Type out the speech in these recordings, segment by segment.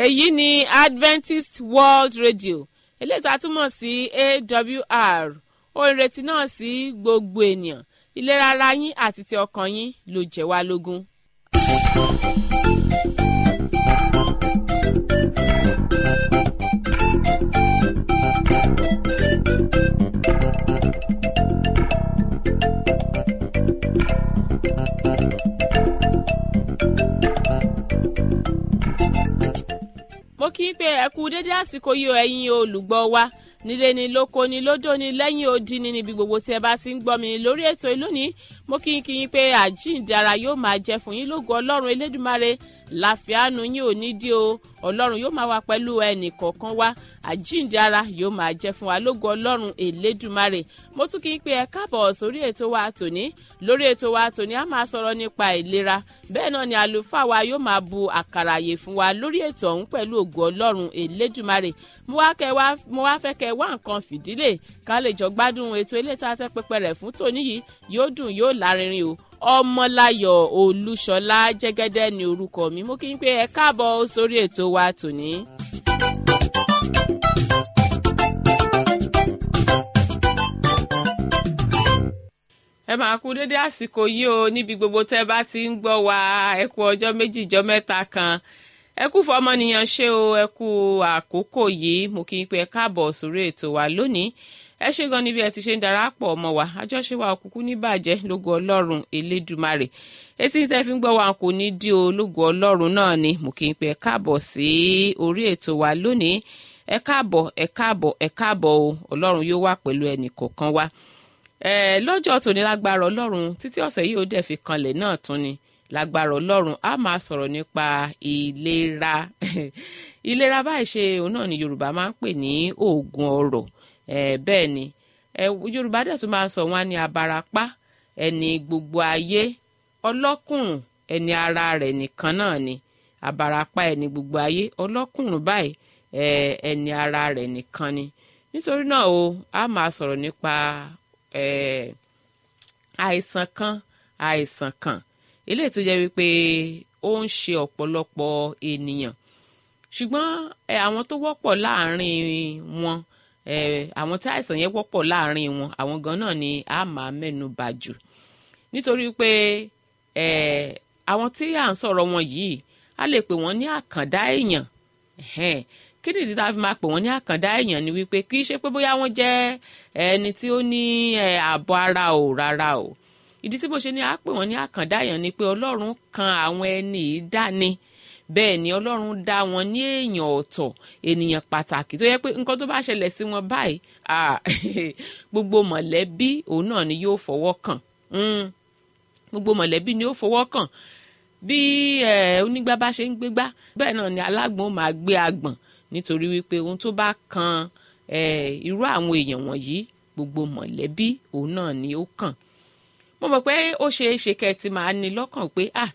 èyí ni adventist world radio eléyìí tá a túmọ̀ sí awr ohun ìrètí náà sí gbogbo ènìyàn ìlera ara yín àti ti ọkàn yín ló jẹ́ wá lógún. mo kí i pé ẹ kú dédé àsìkò yìí o ẹ̀yin olùgbọ́ wa nílé ni lóko ni lódò ni lẹ́yìn odi ni níbi gbogbo tí ẹ bá ti ń gbọ́ mi lórí ètò ìlónìí mo kí n kí yín pé àjíǹdara yóò máa jẹ fún yín lógo ọlọ́run elédùmarè láfíàánú yín ò ní dí o ọlọ́run yóò máa wà pẹ̀lú ẹnì kọ̀ọ̀kan wa àjíǹdara yóò máa jẹ fún wa lógo ọlọ́run elédùmarè mo tún kí n pé ẹ káàbọ̀ sórí ètò wa tòní lórí ètò wa tòní a máa sọ̀rọ̀ nípa ìlera bẹ́ẹ̀ náà ni àlùfáà wa yóò máa bu àkàrà àyè fún wa lórí ètò ọ̀hún pẹ̀lú ògo ọlọ́run elédùmarè mo wá fẹ́ kẹ́ wá nǹkan fìdílé ká lè jọ gbádùn ètò ilé tá a tẹ́ pẹpẹ rẹ̀ fún tòní yìí yóò dùn yóò lárinrin o ọmọláyọ̀ olúṣọlá jẹ́gẹ́dẹ́ ni orúkọ mi mo kí n pé ẹ káàbọ̀ sórí ètò wa tòní. ẹ máa kú dédé àsìkò yìí o níbi gbogbo tẹ́ bá ti ń gbọ́ wa ẹ kú ọjọ́ méjì ìjọ mẹ́ta kan ẹ kú fọmọnìyàn ṣe o ẹ kú àkókò yìí mo kí n pé ẹ káàbọ̀ sórí ètò wa lónìí ẹ ṣe gan níbi ẹ ti ṣe ń darapọ̀ ọmọ wa àjọṣe wa òkùnkùn ní bàjẹ́ lógo ọlọ́run elédùmarè etí tẹ́ fi ń gbọ́ wa kò ní dí o lógo ọlọ́run náà ni mo kí n pé ẹ káàbọ̀ sí orí ètò wa lónìí ẹ káàbọ̀ ẹ káàbọ̀ ẹ káàbọ̀ o ọlọ́run yóò wà pẹ̀lú ẹnì kọ̀ọ̀kan wa lọ́jọ́ tòní lágbára ọlọ́run títí ọ̀sẹ̀ yìí ó dẹ̀ fi kanlẹ̀ náà tún ni lágbára ọlọ́run a máa sọ̀rọ̀ nípa ìlera ìlera báyìí ṣe òun náà ni yorùbá máa ń pè ní oògùn ọrọ̀ bẹ́ẹ̀ ni yorùbá dẹ̀ tún máa ń sọ wọn ní abarapá ẹni gbogbo ayé ọlọ́kùnrùn ẹni ara rẹ̀ nìkan náà ni abarapá ẹni gbogbo ayé ọlọ́kùnrùn báyìí ẹni ara rẹ̀ nìkan ni nítorí náà o a máa sọ̀rọ̀ nípa àìsàn kan àìsàn kan eléyìí tó jẹ́ wípé ó ń ṣe ọ̀pọ̀lọpọ̀ ènìyàn ṣùgbọ́n àwọn tó wọ́pọ̀ láàrin wọn àwọn tí àìsàn yẹn wọ́pọ̀ láàrin wọn àwọn gan náà ni a máa mẹ́nu bà jù nítorí pé àwọn tí à ń sọ̀rọ̀ wọn yìí a lè pè wọ́n ní àkàndá èèyàn kí ni ìdí tá a fi máa pè wọ́n ní àkàndá èèyàn ni wípé kì í ṣe pé bóyá wọ́n jẹ́ ẹni tí ó ní ààbọ̀ ara ò rárá o ìdí tí mo ṣe ní a pè wọ́n ní àkàndá èèyàn ni pé ọlọ́run kan àwọn ẹni yìí dání bẹ́ẹ̀ ni ọlọ́run dá wọn ní èèyàn ọ̀tọ̀ ènìyàn pàtàkì tó yẹ pé nǹkan tó bá ṣẹlẹ̀ sí wọn báyìí gbogbo mọ̀lẹ́bí òun náà ni yóò fọwọ́ kàn gbogbo mọ̀lẹ́bí ni yóò fọwọ́ kàn bí onígbà bá ṣe ń gbégbá bẹ́ẹ̀ náà ni alágbọ̀n máa gbé agbọ̀n nítorí wípé ohun tó bá kan irú àwọn èèyàn wọ̀nyí gbogbo mọ̀lẹ́bí òun náà ni ó kàn mo mọ̀ pé ó ṣeé ṣe kẹ́ ẹ ti máa ní lọ́kàn pé ah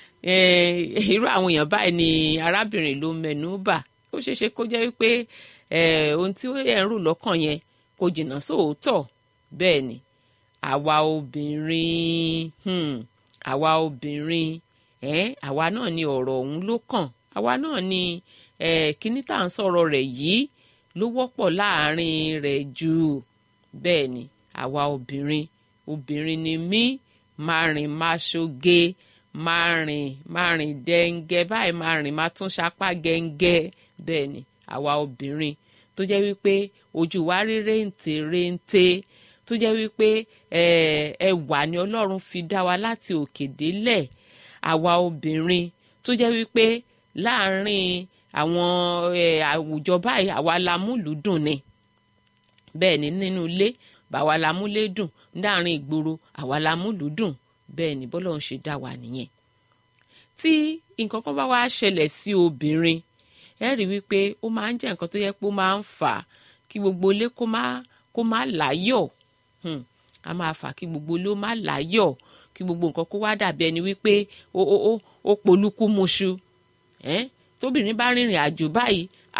irú àwọn èèyàn báyìí ni arábìnrin ló mẹ́nu bà ó ṣeé ṣe kó jẹ́ wípé ohun tí ẹ̀ ń rò lọ́kàn yẹn kò jìnnà sóòótọ́ bẹ́ẹ̀ ni àwa obìnrin àwa obìnrin àwa náà ni ọ̀rọ̀ ọ̀hún ló kàn àwa náà ni kíní tá à ń sọ̀rọ̀ rẹ̀ yìí ló wọ́pọ̀ láàrin rẹ̀ jù bẹ́ẹ̀ ni àwa obìnrin obìnrin ni mí máa rìn máa ṣoge máa rìn máa rìn dẹ́ngẹ́ báyìí máa rìn máa tún sapá gẹ́ngẹ́ bẹ́ẹ̀ ni àwa obìnrin tó jẹ́ wípé ojú wa rí réǹtè réǹtè tó jẹ́ wípé ẹwà ni ọlọ́run fi dá wa láti òkè délẹ̀ àwa obìnrin tó jẹ́ wípé láàárín àwọn àwùjọ báyìí àwa la múlùúdùn ni bẹ́ẹ̀ ni nínú ilé báwa la múlé dùn láàrin ìgboro àwa la múlùú dùn bẹ́ẹ̀ ni bọ́lọ́run ṣe dá wa nìyẹn. tí nǹkan kan bá wá ṣẹlẹ̀ sí obìnrin ẹ rí wípé ó máa ń jẹ́ nǹkan tó yẹ pé ó máa ń fà á kí gbogbo ilé kó má kó má láyọ̀ a máa fà kí gbogbo ilé ó má láyọ̀ kí gbogbo nǹkan kó wá dàbí ẹni wípé ó ó ó ó polúkú muṣu tóbìnrin bá rìnrìn àjò báyìí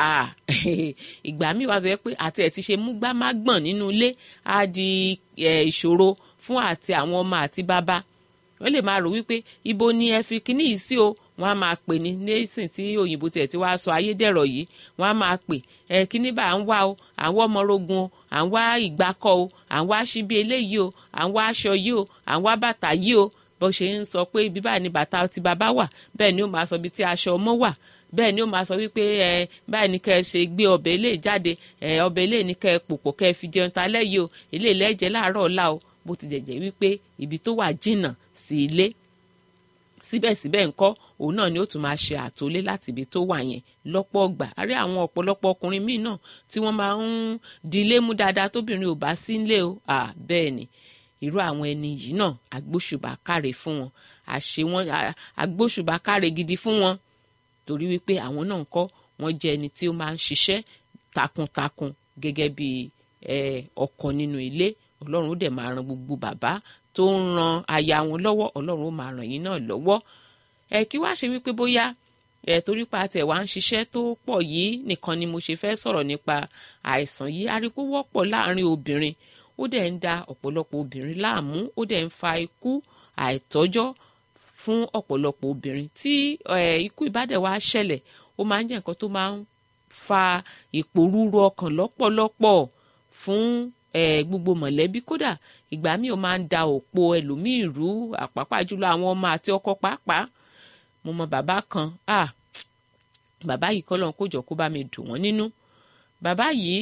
ìgbà míì wá tó yẹ pé àti ẹ̀ ti ṣe múgbá má gbọ̀n nínú ilé á di ìṣòro fún àti àwọn ọmọ àti bàbá wọ́n lè máa rò wípé ibo ni ẹ fi kíní yìí sí o wọ́n á máa pè ní nísìn tí òyìnbó tiẹ̀ ti wá sọ ayédèrọ̀ yìí wọ́n á máa pè ẹ kíní bá à ń wá o à ń wá ọmọrogun o à ń wá ìgbákọ̀ o à ń wá síbi eléyìí o à ń wá aṣọ yìí o à ń wá bàtà yìí o bó ṣe ń sọ pé ibi báyìí ni bàtà ti bàbá wà bẹ́ẹ̀ ni ó máa sọ ibi tí aṣọ ọmọ wà bẹ́ẹ̀ ni ó máa sọ wípé ẹ báyìí ni kẹ́ ẹ ṣe gbé ọbẹ̀ ilé jáde ẹ ọbẹ̀ ilé ni kẹ́ ẹ pòpọ̀ kẹ́ ẹ fi jẹun ta lẹ́yìn o ilé ìlẹ́jẹ̀ láàárọ̀ ọ̀la o bó ti jẹ̀jẹ̀ wípé ibi tó wà jìnnà sí ilé síbẹ̀síbẹ̀ ńkọ́ òun náà ni ó tún máa ṣe àtòlé láti ibi tó wà yẹn lọ́pọ̀ ọgbà a rí àwọn ọ̀pọ̀lọpọ̀ ọkùnrin míì náà tí wọ́n máa ń dilé mú dáadáa tóbìnrin ò bá sí nílé o bẹ́ẹ̀ ni irú àwọn ẹni yìí náà agbóṣùbà káre fún wọn àṣe wọn agbóṣùbà káre gidi fún wọn torí wípé àwọn náà ńkọ́ wọ́n jẹ́ ẹni tí ó máa ń ṣiṣẹ́ takuntakun gẹ́gẹ́ bí ọkọ nínú ilé ọlọ́run ó dẹ̀ máa ran gbogbo bàbá tó ń ran aya wọn lọ́wọ́ ọlọ́run ó máa ràn yín náà lọ́wọ́ ẹ kí wá ṣe wípé bóyá ẹ torí pa tẹ̀ wá ń ṣiṣẹ́ tó pọ̀ yìí nìkan ni mo ṣe fẹ́ sọ̀rọ̀ nípa àìsàn yìí aríkó wọ́pọ̀ láàrin obìnrin ó dẹ̀ ń da ọ̀pọ̀lọpọ̀ obìnrin láàmú ó dẹ̀ ń fa ikú àìtọ́jọ́ fún ọ̀pọ̀lọpọ̀ obìnrin tí ikú ìbádẹ̀ wá ṣẹlẹ̀ ó máa ń jẹ́ nǹkan tó máa ń fa ìpòrúru ọkàn lọ́pọ̀lọpọ̀ fún gbogbo mọ̀lẹ́bí kódà ìgbà míì ó máa ń da òpó ẹlòmíì rú àpapà jùlọ àwọn ọmọ àti ọkọ pàápàá mo mọ bàbá kan ah bàbá yìí kọ́ lọ́n kó jọ kó bá mi dùn wọ́n nínú bàbá yìí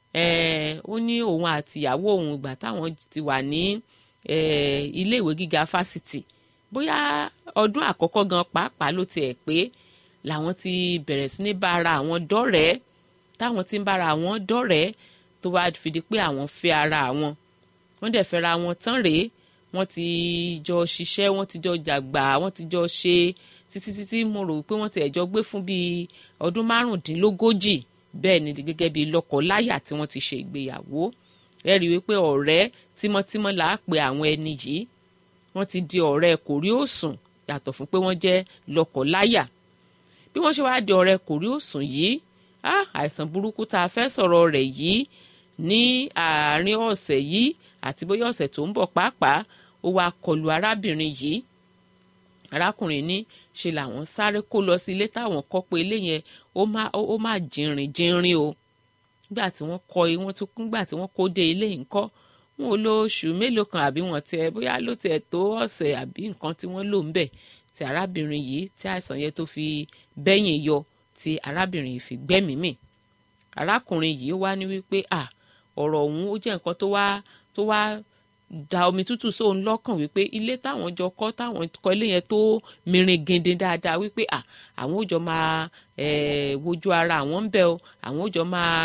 ó ní òun àti ìyàwó òun ìgbà táwọn ti wà ní iléèwé gíga fásitì bóyá ọdún àkọ́kọ́ gan pàápàá ló tiẹ̀ pé làwọn ti bẹ̀rẹ̀ sí ní bá ara àwọn dọ́rẹ̀ẹ́ táwọn ti ń bára àwọn dọ́rẹ̀ẹ́ tó wá fi di pé àwọn fẹ́ ara àwọn wọ́n dẹ̀ fẹ́ra wọn tán rèé wọ́n ti jọ ṣiṣẹ́ wọ́n ti jọ jàgbà wọ́n ti jọ ṣe títí títí mo rò pé wọ́n ti ẹ̀jọ́ gbé fún bíi ọdún márùndínlógójì bẹ́ẹ̀ ni gẹ́gẹ́ bíi lọ́kọ-láyà tí wọ́n ti ṣe ìgbéyàwó ẹ rí i wípé ọ̀rẹ́ tímọ́tímọ́ là á pe àwọn ẹni yìí wọ́n ti di ọ̀rẹ́ kòrí òsùn yàtọ̀ fún pé wọ́n jẹ́ lọ́kọ-láyà bí wọ́n ṣe wá di ọ̀rẹ́ kòrí òsùn yìí àìsàn burúkú tá a fẹ́ sọ̀rọ̀ rẹ̀ yìí ní àárín ọ̀sẹ̀ yìí àti bóyá ọ̀sẹ̀ tó ń bọ̀ pàápàá ó wá kọlù arábìnrin yìí arákùnrin ní ṣe làwọn sáré kó lọ sí ilé táwọn kọ́ pé ilé yẹn ó má jìnrìn jìnrìn o nígbà tí wọ́n kọ́ wọ́n tún nígbà tí wọ́n kó dé ilé yìí kọ́ wọn ò lo oṣù mélòó kan àbí wọn tiẹ̀ bóyá ló tiẹ̀ tó ọ̀sẹ̀ àbí nǹkan tí wọ́n lò ń bẹ̀ tí arábìnrin yìí tí àìsàn yẹn tó fi bẹ́yìn yọ tí arábìnrin yìí fi gbẹ́mìí mì arákùnrin yìí wá ní wípé à ọ̀rọ̀ ọ̀hún ó jẹ́ nǹkan tó wá tó wá da omi tútù sóun lọ́kàn wípé ilé táwọn jọ kọ́ táwọn kọ́ ilé yẹn tó mìíràn gèdè dáadáa wípé à àwọn ò jọ máa wojú ara àwọn ń bẹ o àwọn ò jọ máa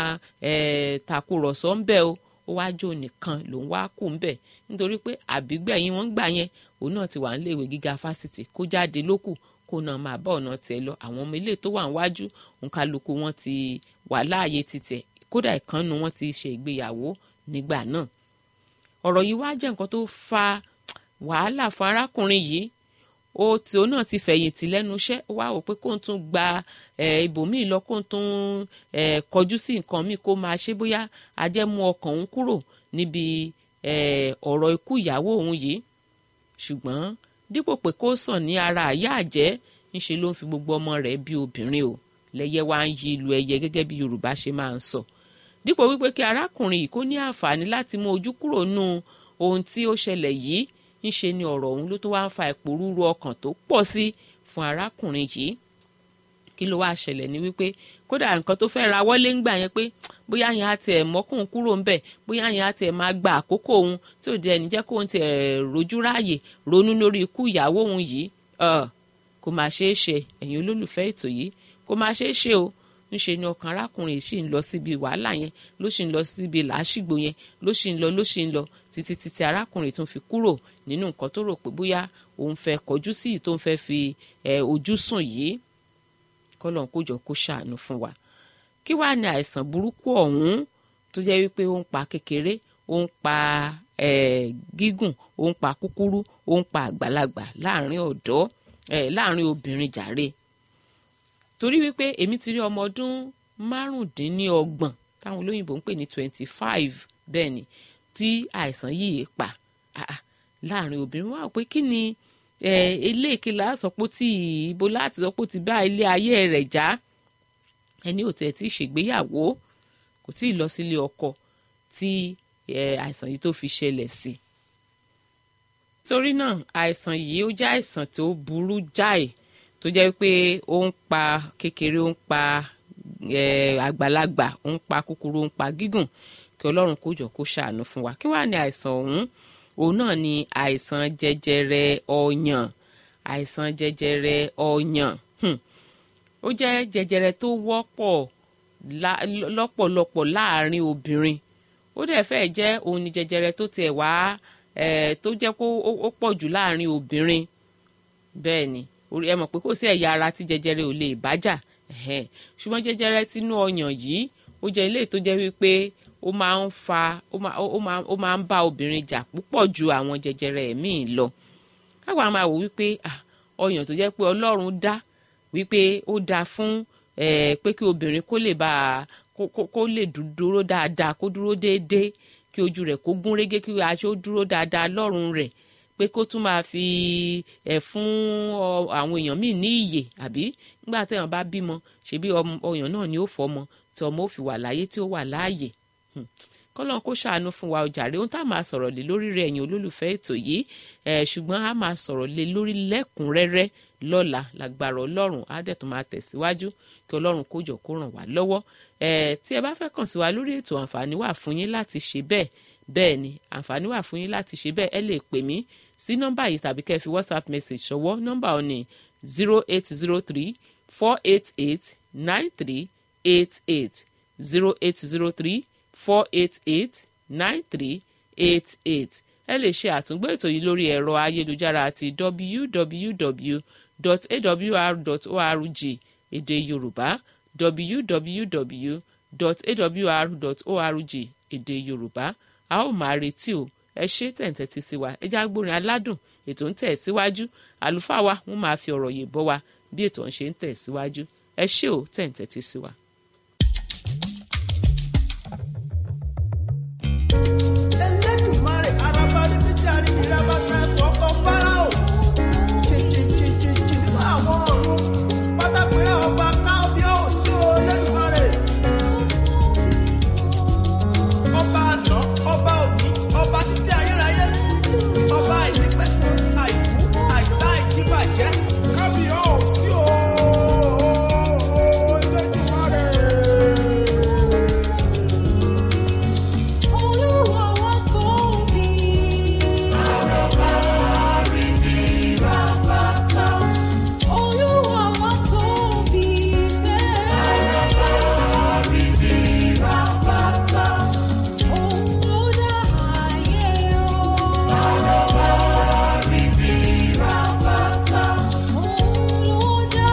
tàkùrọ̀sọ ń bẹ o ó wá jó nìkan lòun wá kù ń bẹ nítorí pé àbígbẹ̀yìn wọn gbà yẹn òun náà ti wà nílé ìwé gíga fásitì kó jáde lókù kó náà máa bá ọ̀nà tiẹ̀ lọ àwọn ọmọ ilé tó wà níwájú òǹkálukú wọn ti wà láàyè títẹ̀ kódà ìkànnù wọn ti ṣe ìgbéyàwó nígbà náà ọ̀rọ̀ yìí wá jẹ́ nǹkan tó fa wàhálà fún arákùnrin yìí ó tí ó náà ti fẹ̀yìntì lẹ́nu iṣẹ́ ó wá wò pé kóun tún gba ibòmíì lọ kóun tún kọjú sí nǹkan míì kó máa ṣe bóyá ajẹ́mú ọkàn òun kúrò níbi ọ̀rọ̀ ikú ìyàwó òun yìí ṣùgbọ́n dípò pé kó sàn ní ara àyà àjẹ́ ńṣe ló ń fi gbogbo ọmọ rẹ̀ bí obìnrin o lẹ́yẹ wá ń yí ìlú ẹyẹ gẹ́gẹ́ bí Yorùbá ṣe máa ń sọ dípò wípé kí arákùnrin yìí kó ní àǹfààní láti mú ojú kúrò nù ohun tí ó ṣẹlẹ̀ yìí ńṣe ni ọ̀rọ̀ ọ̀hún ló tó wá ń fa ìpòrúurú ọkàn tó pọ̀ sí fún arákùnrin yìí kí ló wáá ṣẹlẹ̀ ní wípé kódà nǹkan tó fẹ́ ra wọlé ńgbà yẹn pé bóyá yẹn á tiẹ̀ mọ́kùn kúrò ńbẹ̀ bóyá yẹn á tiẹ̀ máa gba àkókò òun tí ò dé ẹni jẹ́ kóun tiẹ̀ rojú ráàyè ronú lórí ikú ìyàwó òun yìí kò máa ṣeé ṣe ẹ̀yin olólùfẹ́ ètò yìí kò máa ṣeé ṣe o ńṣe ni ọkàn arákùnrin yìí sì ń lọ síbi wàhálà yẹn ló sì ń lọ síbi làásìgbò yẹn ló sì ń lọ ló sì ń lọ títí títí arákùnrin tún fi kúrò nínú nǹkan tó rò pé bóyá òun fẹ́ kọjú sí yìí tó ń fẹ́ fi ojú sùn yìí kọ́lọ́n kó jọ kó ṣàánú fún wa kí wàá ní àìsàn burúkú ọ̀hún tó jẹ́ wípé ó ń pa kékeré ó ń pa gígùn ó ń pa kúkúrú ó ń pa àgbàlagbà láàrin ọ̀dọ́ láàrin obìnrin jàre torí wípé èmi ti rí ọmọ ọdún márùndínlọ́gbọ̀n táwọn olóyìnbó ń pè ní twenty five bẹ́ẹ̀ ni tí àìsàn yìí pa láàrin obìnrin wá pé kí ni eléèké la sọ pé ó ti ibo láti sọ pé ó ti bá ilé ayé rẹ̀ já ẹni ò tẹ̀ tí ì ṣègbéyàwó kò tí ì lọ sílé ọkọ tí àìsàn yìí tó fi ṣẹlẹ̀ sí torí náà àìsàn yìí ó jẹ́ àìsàn tó burú jáì tó jẹ́ pé ó ń pa kékeré ó ń pa àgbàlagbà ó ń pa kúkúrú ó ń pa gígùn kí ọlọ́run kó jọ kó ṣàánú fún wa kí wàá ní àìsàn ọ̀hún òun náà ni àìsàn jẹjẹrẹ ọyàn àìsàn jẹjẹrẹ ọyàn ó jẹ́ jẹjẹrẹ tó wọ́pọ̀ lọ́pọ̀lọpọ̀ láàrin obìnrin ó dẹ̀ fẹ́ jẹ́ òun ni jẹjẹrẹ tó tiẹ̀ wá tó jẹ́ kó ó pọ̀ jù láàrin obìnrin bẹ́ẹ̀ ni ẹ mọ̀ pé kò sí ẹ̀yà ara tí jẹjẹrẹ ò lè bájà ṣùgbọ́n jẹjẹrẹ tinú ọyàn yìí ó jẹ́ ilé tó jẹ́ wípé ó máa ń fa ó máa ń bá obìnrin jà púpọ̀ ju àwọn jẹjẹrẹ míì lọ káwa máa wò wípé ọyàn tó jẹ́ pé ọlọ́run dá wípé ó dáa fún pé kí obìnrin kó lè bá kó lè dúró dáadáa kó dúró déédéé kí ojú rẹ̀ kó gún régé kí aṣọ dúró dáadáa lọ́rùn rẹ̀ pé kó tún máa fi ẹ̀ fún àwọn èèyàn míì ní ìyè àbí nígbà téèyàn bá bímọ ṣebí ọyàn náà ni ó fọmọ tí ọmọ ó fi wà láyé tí ó wà láàyè kọ́lọ́n kó ṣàánú fún wa ọjàre ohun tá a máa sọ̀rọ̀ lé lórí rẹ̀ ẹ̀yin olólùfẹ́ ètò yìí ṣùgbọ́n a máa sọ̀rọ̀ lé lórí lẹ́kùnrẹ́rẹ́ lọ́la lágbára ọlọ́run á dẹ̀ tó máa tẹ̀síwájú kí ọlọ́run kó jọ kó ràn wá lọ́wọ́ tí ẹ bá fẹ́ kàn sí wa lórí ètò àǹfààní wà fún yín láti ṣe bẹ́ẹ̀ bẹ́ẹ̀ ni àǹfààní wà fún yín láti ṣe bẹ́ẹ̀ ẹ lè pè mí sí nọ́mbà yìí tàbí kẹ́ ẹ fi whatsapp message ṣọwọ́ nọ́mbà ọ̀ ní zero eight zero three four eight eight nine three eight eight zero eight zero three four eight eight nine three eight eight ẹ lè ṣe àtúngbò ètò yìí lórí ẹ̀rọ ayélujára àti www.awr.org èdè yorùbá www.awr.org èdè yorùbá a ó máa retí o ẹ ṣe tẹ̀ǹtẹ̀tì sí wa ẹ já gbórin aládùn ètò ń tẹ̀ síwájú àlùfáà wa wọ́n máa fi ọ̀rọ̀ yìí bọ́ wa bí ètò ń ṣe ń tẹ̀ síwájú ẹ ṣé o tẹ̀ǹtẹ̀tì sí wa. Elédùmarè araba níbi tí a rí ní rabata ẹ̀kọ́ ọkọ̀ Fáráò. Jìjìjìjìjì nínú àwọn ọ̀run. Pátápẹ́rẹ́ ọba kábíyèsí o Elédùmarè. Ọba àná, ọba òní, ọba títí ayérayé. Ọba àìnípẹ̀kun, àìkú, àìsá, ìdíbàjẹ́. Kábíyèsí o Elédùmarè. Olúwa wa tóbi. Olúwa wa tóbi fẹ́. Òun ló dá ayé o. Òun ló dá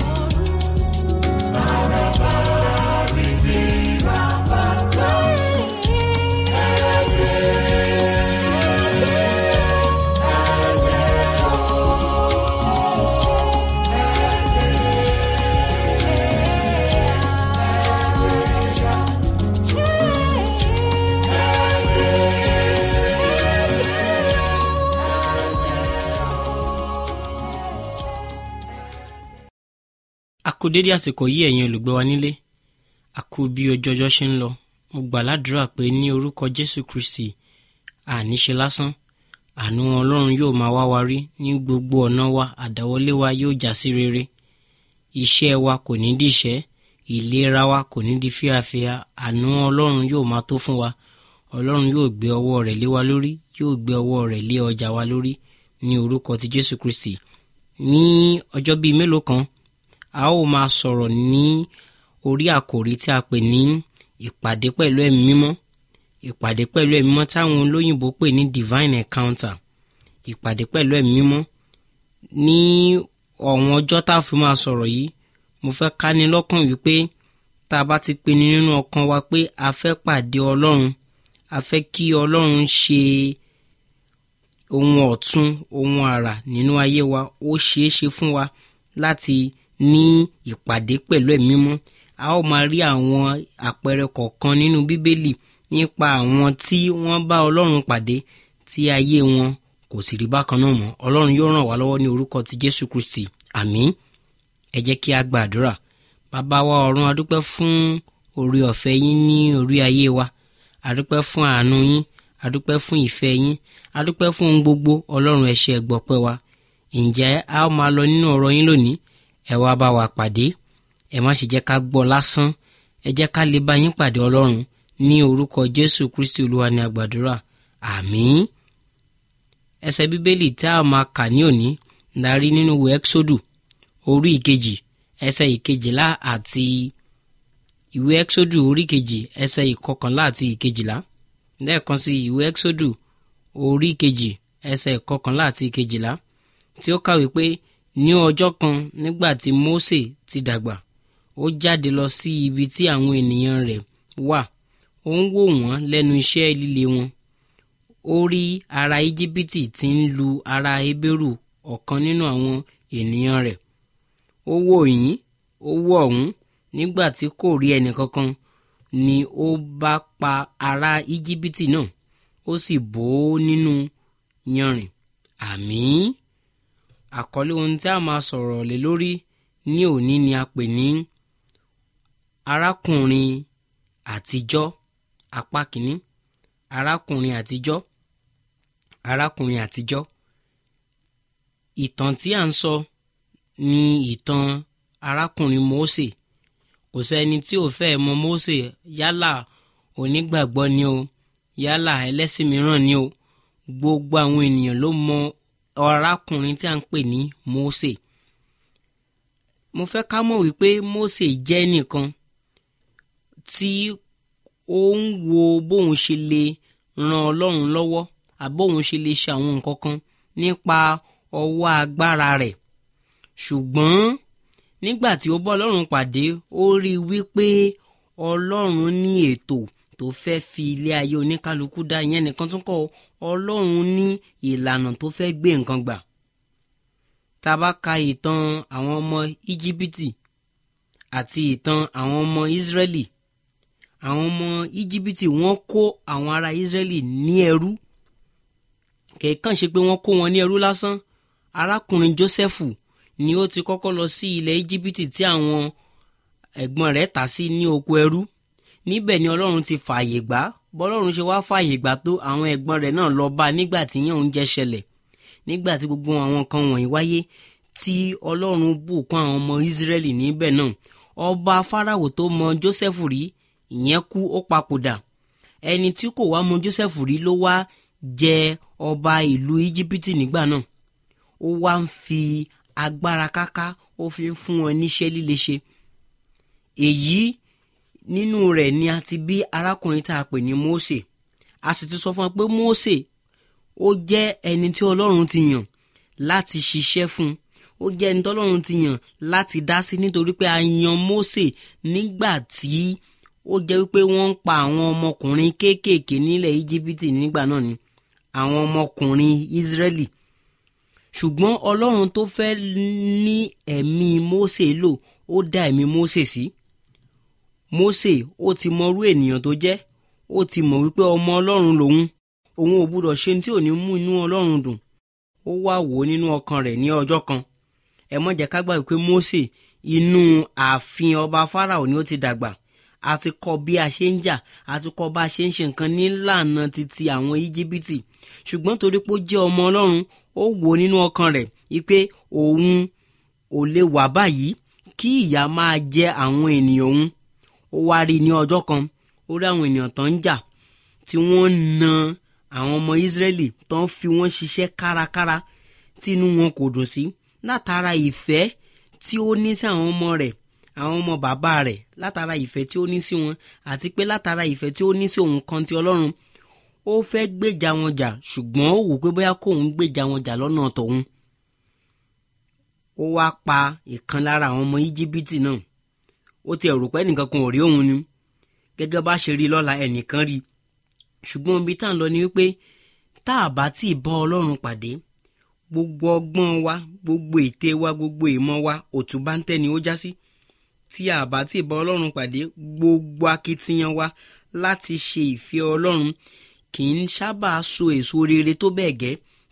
a kú dédé àsìkò yìí ẹ̀yin olùgbọ́ wa nílé a kú bí ojú ọjọ́ ṣe ń lọ mo gbà ládùúrà pé ní orúkọ jésù kristi àníṣe lásán àánú ọlọ́run yóò máa wá wa rí ní gbogbo ọ̀nà wa àdáwọlé wa yóò já sí rere iṣẹ́ wa kò ní dìṣẹ́ ìlera wa kò ní di fíafíà àánú ọlọ́run yóò máa tó fún wa ọlọ́run yóò gbé ọwọ́ rẹ̀ lé wa lórí yóò gbé ọwọ́ rẹ̀ lé ọjà wa lórí ní orúkọ ti jésù kristi ní ọjọ́ bíi mélòó kan a ó máa sọ̀rọ̀ ní orí àkòrí tí a pè ní ìpàdé pẹ̀lú ẹ̀mí mímọ́ ìpàdé pẹ̀lú ẹ̀mí mímọ́ táwọn olóyìnbó pè ní divine encounter ìpàdé pẹ̀lú ẹ̀mí mímọ́ ní ọ̀wọ́n ọjọ́ tá a fi máa sọ̀rọ̀ yìí mo fẹ́ ká ní lọ́kàn wípé tá a bá ti pinnu nínú ọkàn wa pé a fẹ́ pàdé ọlọ́run a fẹ́ kí ọlọ́run ṣe ohun ọ̀tun ohun àrà nínú ayé wa ó ṣeé ṣe fún wa láti ní ìpàdé pẹ̀lú ẹ̀mí mímọ́ a ó máa rí àwọn àpẹẹrẹ kọ̀ọ̀kan nínú bíbélì nípa àwọn tí wọ́n bá ọlọ́run pàdé tí ayé wọn kò kò sì rí bákan náà mọ́ ọlọ́run yóò ràn wá lọ́wọ́ ní orúkọ ti jésù kristi àmín ẹ jẹ́ kí a gba àdúrà bàbá wa ọ̀run adúpẹ́ fún orí ọ̀fẹ́ yín ní orí ayé wa adúpẹ́ fún àánú yín adúpẹ́ fún ìfẹ́ yín adúpẹ́ fún ohun gbogbo ọlọ́run ẹ ṣé ẹ gbọ́pẹ́ wa ǹjẹ́ a ó máa lọ nínú ọ̀rọ̀ yín lónìí ẹ wá bá wa pàdé ẹ má ṣe jẹ́ ká gbọ́ lásán ẹ jẹ́ ká lè bá yín pàdé ọlọ́run ní orúkọ jésù kristi olúwa ní àgbàdúrà àmín ẹsẹ̀ bíbélì tí a máa kà ní òní la rí nínú ìwé ẹ́kṣódù orí ìkejì ẹsẹ̀ ìkejìlá àti ìwé ẹ́kṣódù orí kejì ẹsẹ̀ ìkọkànlá àti ìkejìlá lẹ́ẹ̀kan sí ìwé ẹ́kṣódù orí kejì ẹsẹ̀ ìkọkànlá àti ìkejìlá tí ó kàwé pé ní ọjọ́ kan nígbà tí Mósè ti dàgbà ó jáde lọ sí ibi tí àwọn ènìyàn rẹ̀ wà ó ń wò wọ́n lẹ́nu iṣẹ́ líle wọn ó rí ará íjíbítì tí ń lu ará hébérù ọ̀kan nínú àwọn ènìyàn rẹ̀ ó wò yín ó wò ọ̀hún nígbà tí kò rí ẹnìkankan ni ó bá pa ará íjíbítì náà ó sì bò ó nínú yanrìn àmín àkọlé ohun tí a máa sọ̀rọ̀ lé lórí ní òní ni a pè ní arákùnrin àtijọ́ apá kìíní arákùnrin àtijọ́ arákùnrin àtijọ́ ìtàn tí a ń sọ ni ìtàn arákùnrin Mósè kò sẹ́ni tí ò fẹ́ mọ Mósè yálà onígbàgbọ́ ni o yálà ẹlẹ́sìn mìíràn ni o gbogbo àwọn ènìyàn ló mọ arákùnrin tí a ń pè ní Mósè mo fẹ́ ká mọ̀ wípé Mósè jẹ́ nìkan tí ó ń wo bóun ṣe lè ran Ọlọ́run lọ́wọ́ àbóun ṣe lè ṣe àwọn nǹkan kan nípa ọwọ́ agbára rẹ̀ ṣùgbọ́n nígbà tí ó bọ́ Ọlọ́run pàdé ó rí i wípé Ọlọ́run ní ètò tó fẹ́ fi ilé ayé oníkálukú dá ìyẹn nìkan tún kọ́ Ọlọ́run ní ìlànà tó fẹ́ gbé nǹkan gbà tá a bá ka ìtàn àwọn ọmọ íjíbítì àti ìtàn àwọn ọmọ ìsírẹ́lì àwọn ọmọ íjíbítì wọ́n kó àwọn ará ìsírẹ́lì ní ẹrú kẹ̀kàn ṣe pé wọ́n kó wọn ní ẹrú lásán arákùnrin jósẹ́fù ni ó ti kọ́kọ́ lọ sí ilẹ̀ íjíbítì tí àwọn ẹ̀gbọ́n rẹ̀ tà sí ní oko ẹrú níbẹ̀ ni ọlọ́run ti fààyè gbà bọ́lọ́run ṣe wá fààyè gbà tó àwọn ẹ̀gbọ́n rẹ̀ náà lọ bá nígbà tí yẹn ń jẹ́ ṣẹlẹ̀ nígbà tí gbogbo àwọn kan wọ̀nyí wáyé tí ọlọ́run bùkún àwọn ọmọ ìsírẹ́lì níbẹ̀ náà ọba fáráwò tó mọ jósẹ́fù rí ìyẹn kú ó papòdà ẹni tí kò wá mọ jósẹ́fù rí ló wá jẹ ọba ìlú íjíbítì nígbà náà ó wá ń fi agbára káká ó fi ń fún wọn níṣẹ́ líle ṣe èyí nínú rẹ̀ ni a ti bí arákùnrin tá a pè ní Mósè a sì ti sọ fún wa pé Mósè ó jẹ́ ẹni tí Ọlọ́run ti yàn láti ṣiṣẹ́ fún un ó jẹ́ ẹni tí Ọlọ́run ti yàn láti dá sí nítorí pé a yan Mósè nígbà tí ó jẹ́ wípé wọ́n ń pa àwọn ọmọkùnrin kéékèèké nílẹ̀ íjíbítì nígbà náà ni àwọn ọmọkùnrin Ísírẹ́lì ṣùgbọ́n Ọlọ́run tó fẹ́ ní ẹ̀mí Mósè lò ó dá ẹ̀mí Mósè sí Mósè ó ti mọrú ènìyàn tó jẹ́ ó ti mọ̀ wípé ọmọ Ọlọ́run lòun òun ò gbúdọ̀ ṣe tí ò ní mú inú Ọlọ́run dùn ó wá wò ó nínú ọkàn rẹ̀ ní ọjọ́ kan ẹ mọ̀ jẹ́ ká gbà wípé Mósè inú ààfin ọba Fáráò ni ó ti dàgbà a ti kọ́ bí a ṣe ń jà a ti kọ́ bá a ṣe ń ṣe nǹkan nílànà titi àwọn íjíbítì ṣùgbọ́n torí pé ó jẹ́ ọmọ Ọlọ́run ó wò ó nínú ọkàn rẹ̀ wípé òun ò lè wà báyìí kí ìyà máa jẹ àwọn ènìyàn òun ó wá rí i ní ọjọ́ kan ó rí àwọn ènìyàn tó ń jà tí wọ́n na àwọn ọmọ Ísírẹ́lì tó ń fi wọ́n ṣiṣẹ́ kárakára tí inú wọn kò dùn sí látara ìfẹ́ tí ó ní sí àwọn ọmọ rẹ̀ àwọn ọmọ bàbá rẹ̀ látara ìfẹ́ tí ó ní sí wọn àti pé látara ìfẹ́ tí ó ní sí òun kan ti Ọlọ́run ó fẹ́ gbèjà wọn jà ṣùgbọ́n ó wò pé bóyá kóun gbèjà wọn jà lọ́nà tòun ó wá pa ìkan lára àwọn ọmọ íjíbítì náà ó ti ẹ̀rù pé ẹnìkan kan ò rí òun ni gẹ́gẹ́ bá ṣe rí lọ́la ẹnìkan rí ṣùgbọ́n ibi tá à ń lọ ni wípé tá a bá tí ì bá ọlọ́run pàdé gbogbo ọgbọ́n wa gbogbo ète wa gbogbo ìmọ̀ wa òtún bá ń tẹ́ ni ó já sí tí a bá tí ì bá ọlọ́run pàdé gbogbo akitiyan wa láti ṣe ìfẹ́ ọlọ́run kì í sábà so èso rere tó bẹ́ẹ̀ gẹ́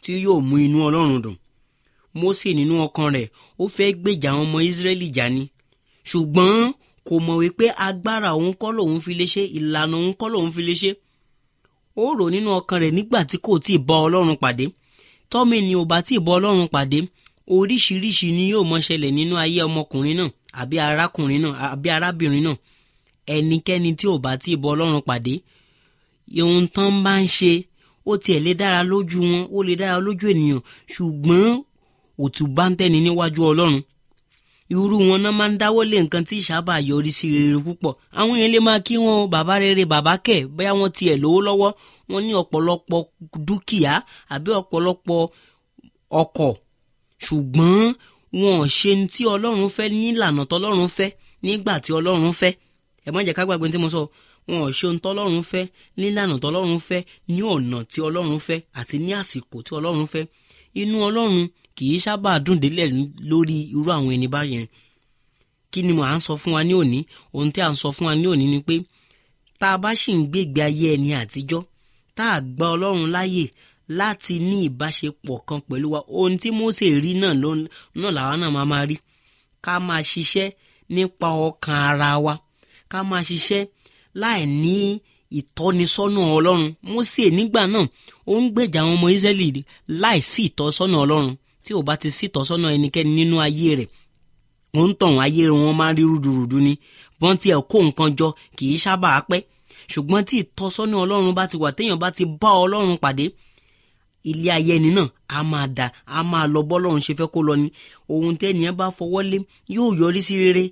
tí yóò mú inú ọlọ́run dùn Mósè nínú ọkàn rẹ̀ ó fẹ́ gbèjà àwọn ọmọ Ísírẹ́lì jà ni ṣùgbọ́n kò mọ̀ wípé agbára òun kọ́ lòun fi lè ṣe ìlànà òun kọ́ lòun fi lè ṣe ó rò nínú ọkàn rẹ̀ nígbà tí kò tí ì bá ọlọ́run pàdé tọ́mì ni ò bá tí ì bá ọlọ́run pàdé oríṣiríṣi ni yóò mọ ṣẹlẹ̀ nínú ayé ọmọkùnrin náà àbí arákùnrin náà àbí arábìnrin náà ẹnikẹ́ni tí ò bá tí ì bá ọlọ́run pàdé ohun tán bá ń ṣe ó tiẹ̀ lè dára lójú wọn ó lè dára lójú ènìyàn ṣùgbọ́n òtún bá ń tẹ́ni níwájú ọlọ́run irú wọn náà máa ń dáwọ́ lé nǹkan tí ìsábà yọrí sí rere púpọ̀ àwọn yẹn lè máa kí wọn bàbá rere bàbá kẹ̀ bóyá wọn tiẹ̀ lówó lọ́wọ́ wọn ní ọ̀pọ̀lọpọ̀ dúkìá àbí ọ̀pọ̀lọpọ̀ ọkọ̀ ṣùgbọ́n wọn ò ṣe ní tí ọlọ́run fẹ́ nílànà tọ́lọ́run fẹ́ nígbà tí ọlọ́run fẹ́ ẹ má jẹ́ ká gbàgbé tí mo sọ wọn ò ṣe ohun tọ́lọ́run fẹ́ nílànà tọ́lọ́run fẹ́ ní ọ̀nà tí ọlọ́run fẹ́ àti ní àsìkò tí ọlọ́run fẹ́ inú ọlọ́run kì í sábà dùn délẹ̀ lórí irú àwọn ẹni báyẹn kí ni mo à ń sọ fún wa ní òní ohun tí à ń sọ fún wa ní òní ni pé tá a bá sì ń gbégbé ayé ẹni àtijọ́ tá a gba ọlọ́run láàyè láti ní ìbáṣepọ̀ kan pẹ̀lú wa ohun tí Mósè rí náà náà làwa náà máa máa rí ká máa ṣiṣẹ́ nípa ọkàn ara wa ká máa ṣiṣẹ́ láì ní ìtọ́nisọ́nà ọlọ́run Mósè nígbà náà ó ń gbèjà àwọn ọmọ Ísírẹ́lì láì sí ìtọ́sọ́nà ọlọ́run tí ò bá ti sí ìtọ́sọ́nà ẹnikẹ́ni nínú ayé rẹ̀ ó ń tàn ayé wọn máa ń rí rúdurùdu ni bọ́n tiẹ̀ kó nǹkan jọ kì í sábà pẹ́ ṣùgbọ́n tí ìtọ́sọ́nà ọlọ́run bá ti wà téèyàn bá ti bá ọlọ́run pàdé ilé ayé ẹni náà a máa dà a máa lọ bọ́lọ́run ṣe fẹ́ kó lọ ni ohun tẹ́nìyàn bá fọwọ́ lé yóò yọrí sí rere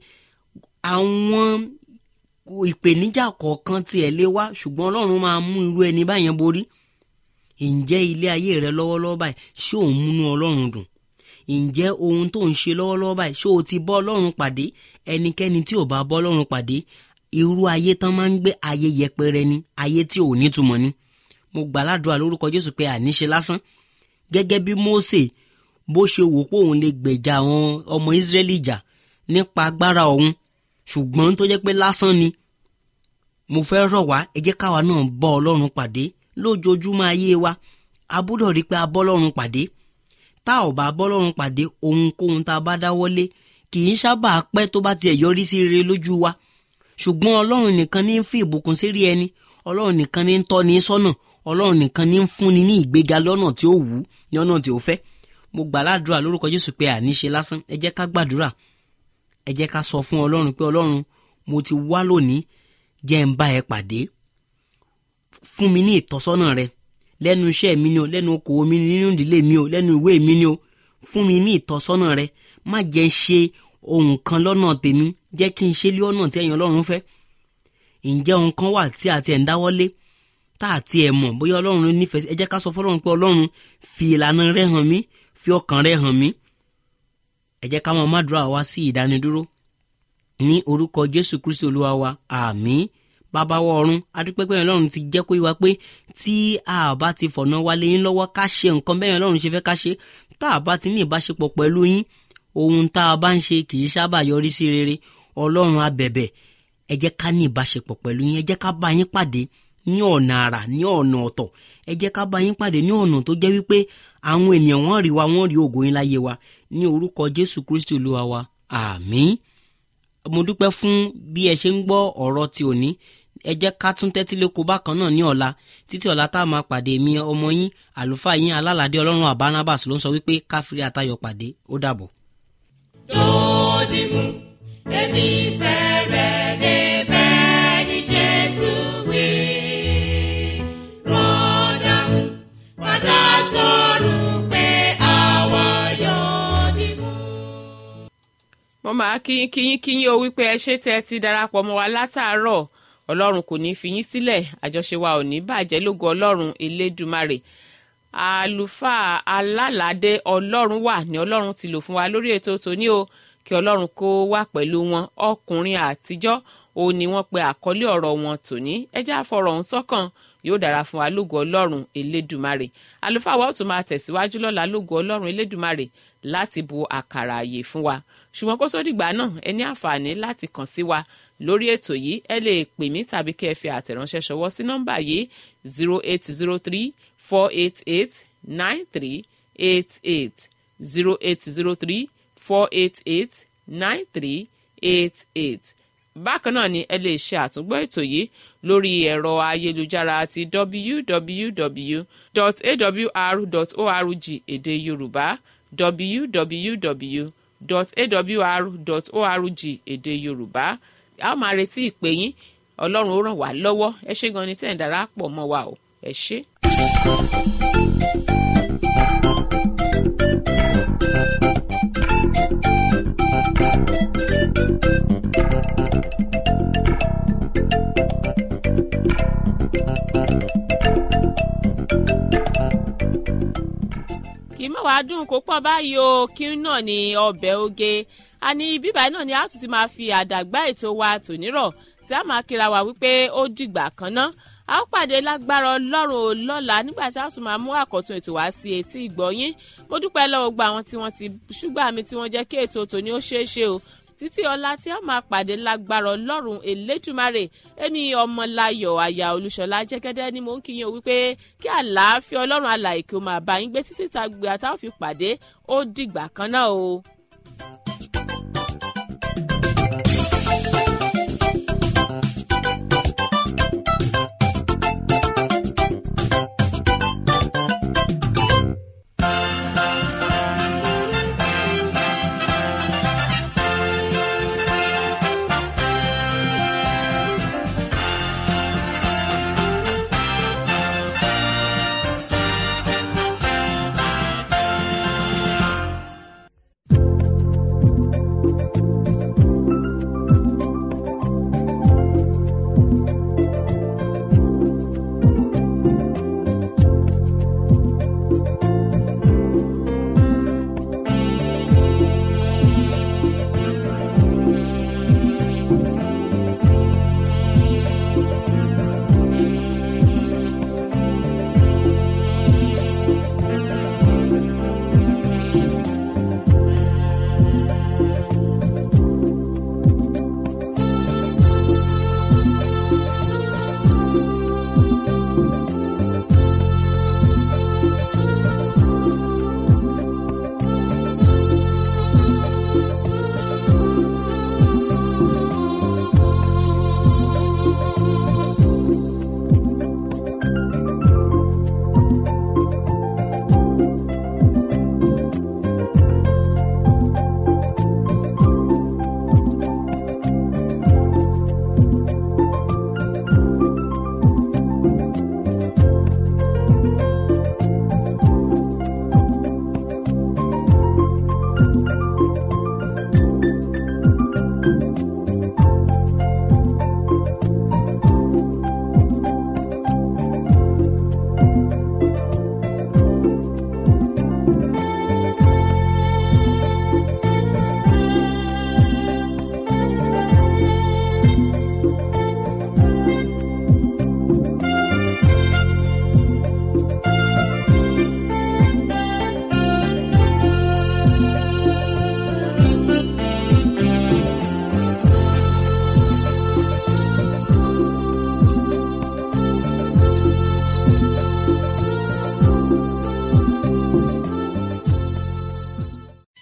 àwọn ìpèníjà kọ̀ọ̀kan tiẹ̀ lé wá ṣùgbọ́n ọlọ́run máa mú irú ẹni báyẹn borí ǹjẹ́ ilé ayé rẹ lọ́wọ́lọ́wọ́ báyìí ṣé òun múnú ọlọ́run dùn ǹjẹ́ ohun tó ń ṣe lọ́wọ́lọ́wọ́ báyìí ṣé o ti bọ́ ọlọ́run pàdé ẹnikẹ́ni tí ò bá bọ́ ọlọ́run pàdé irú ayé tán máa ń gbé ayé yẹpẹrẹ ni ayé tí ò nítumọ̀ ni mo gbàládùá lórúkọ jésù pé àníṣe lásán gẹ́gẹ́ bí mósè bó ṣe wò pé òun lè gbèjà àwọn ọmọ ìsírẹ́lì jà nípa agbára òun ṣùgbọ́n tó jẹ́ pé lásán ni mo fẹ́ rọ̀ wá ẹ jẹ́ káwa náà bọ́ ọlọ́run pàdé lójoojúmọ́ ayé wa a gbọ́dọ̀ rí pé a bọ́ ọlọ́run pàdé tá ò bá bọ́ ọlọ́run pàdé ohunkóhun tá a bá dáwọ́lé kì í sábà pẹ́ tó bá tiẹ̀ yọrí sí rere lójú wa ṣùgbọ́n ọlọ́run nìkan ní ń fi ìbùkún sí rí ẹni ọlọ́run nìkan ní ń tọ́ ní sọ́nà ọlọ́run nìkan ní ń fúnni ní ìgbéga lọ́nà tí ó wù ú ní ọ̀nà tí ó fẹ́ mo gbà ládùúrà lórúkọ jésù pé àníṣe lásán ẹ jẹ́ ká gbàdúrà ẹ jẹ́ ká sọ fún ọlọ́run pé ọlọ́run mo ti wá lónìí jẹ́ ń bá ẹ pàdé fún mi ní ìtọ́sọ́nà rẹ lẹ́nu iṣẹ́ mi ni o lẹ́nu okòwò mi ni nínú ìdílé mi o lẹ́nu ìwé mi ni o fún mi ní ìtọ́sọ́nà rẹ má jẹ́ ṣe ohun kan lọ́nà tèmi jẹ́ kí n ṣe lé ọ̀nà tí ẹ̀yin ọlọ́run fẹ́ ǹjẹ́ ohun kan wà tí àti ẹ̀ ń dáwọ́lé tá àti ẹ̀ mọ̀ bóyá ọlọ́run nífẹ̀ẹ́ ẹ jẹ́ ká sọ fọlọ́run pé ọlọ́run fi ìlànà rẹ hàn mí fi ọkàn rẹ hàn mí ẹ jẹ́ ká mọ̀ mádùúrà wá sí ìdánidúró ní orúkọ jésù kristi olúwa wa àmín bàbá wa ọ̀run adúpẹ́pẹ́ yẹn lọ́run ti jẹ́ kó yíwa pé tí a bá ti fọ̀nà wálé yín lọ́wọ́ ká ṣe nǹkan bẹ́ẹ̀ lọ́run ṣe fẹ́ ká ṣe tá a bá ti ní ìbáṣepọ̀ pẹ̀lú yín ohun tá a bá ń ṣe kì í sábà yọrí sí rere ọlọ́run abẹ̀bẹ̀ ẹ jẹ́ ká ní ìbáṣepọ̀ pẹ̀lú yín ẹ jẹ́ ká bá yín pàdé ní ọ̀nà àrà ní ọ̀nà ọ̀tọ̀ ẹ jẹ́ ká bá yín pàdé ní ọ̀nà tó jẹ́ wípé àwọn ènìyàn wọ́n rí wa wọ́n rí ògo yín láyé wa ní orúkọ jésù kristi olúwa wa àmín mo dúpẹ́ fún bí ẹ ṣe ń gbọ́ ọ̀rọ̀ ti òní ẹ jẹ́ ká tún tẹ́tí léko bákan náà ní ọ̀la títí ọ̀la tá a máa pàdé mi ọmọ yín àlùfáà yín alálàdé ọlọ́run àbánábàs ló ń sọ wípé káfírí àtayọ̀ pàdé ó dàbọ̀. Dòdìmú, èmi fẹ́ rẹ̀ débẹ̀ ní Jésù wí. Rọ́dà, padà sọ̀rọ̀ pé àwa yóò dìmú. mo máa kíyín kíyín kíyín o wípé ẹ ṣé tẹ́ ẹ ti darapọ̀ mọ́ wa látàárọ̀ ọlọ́run kò ní fi yín sílẹ̀ àjọṣe wa ò ní bàjẹ́ lógo ọlọ́run elédùmarè àlùfáà alálàdé ọlọ́run wà ní ọlọ́run ti lò fún wa lórí ètò tòní o kí ọlọ́run kó wà pẹ̀lú wọn ọkùnrin àtijọ́ ó ní wọ́n pe àkọlé ọ̀rọ̀ wọn tòní ẹjẹ́ àfọ̀rọ̀ ọ̀hún sọ́kàn yóò dára fún wa lógo ọlọ́run elédùmarè àlùfáà wa ó tún máa tẹ̀síwájú lọ́la lógo ọlọ́run elédùmarè láti bu àkàrà àyè fún wa ṣùgbọ́n kó sódìgbà náà ẹ ní àǹfààní láti kàn sí wa lórí ètò yìí ẹ lè pè mí tàbí kí ẹ fi àtẹ̀ránṣẹ́ ṣọwọ́ sí nọ́mbà yìí zero eight zero three four eight eight nine three eight eight zero eight zero three four eight eight nine three eight eight bákan náà ni ẹ lè ṣe àtúngbọ́ ètò yìí lórí ẹ̀rọ ayélujára ti www.awr.org èdè yorùbá www.awr.org èdè yorùbá a ó máa retí ìpè yín ọlọ́run ó ràn wá lọ́wọ́ ẹ ṣé gan ni tẹ̀ ń darapọ̀ mọ́ wa o ẹ ṣé. kì í mọ̀ wá dùn kó pọ̀ báyìí o kí náà ni ọbẹ̀ oge àní bíbáyìí náà ni a tún ti máa fi àdàgbà ètò wa tònírọ̀ tí a máa kíra wa wípé ó dìgbà kan ná a ó pàdé lágbára ọlọ́run ò lọ́la nígbà tí a tún máa mú àkọ́tún ètò wá sí etí ìgbọ́yín mo dúpẹ́ lọ́wọ́ gba àwọn tí wọ́n ti ṣúgbà mi tí wọ́n jẹ́ kí ètò tòní ó ṣeé ṣe o títí ọlá tí a máa pàdé lágbára ọlọ́run elédùmarè ẹni ọmọláyọ̀ àyà olúṣọlá jẹ́gẹ́dẹ́ ni mò ń kí yín o wípé kí àlàáfíà ọlọ́run alàyè kí o máa bá yín gbé títí tá gbé àtàwọn fi pàdé ó dìgbà kan náà o.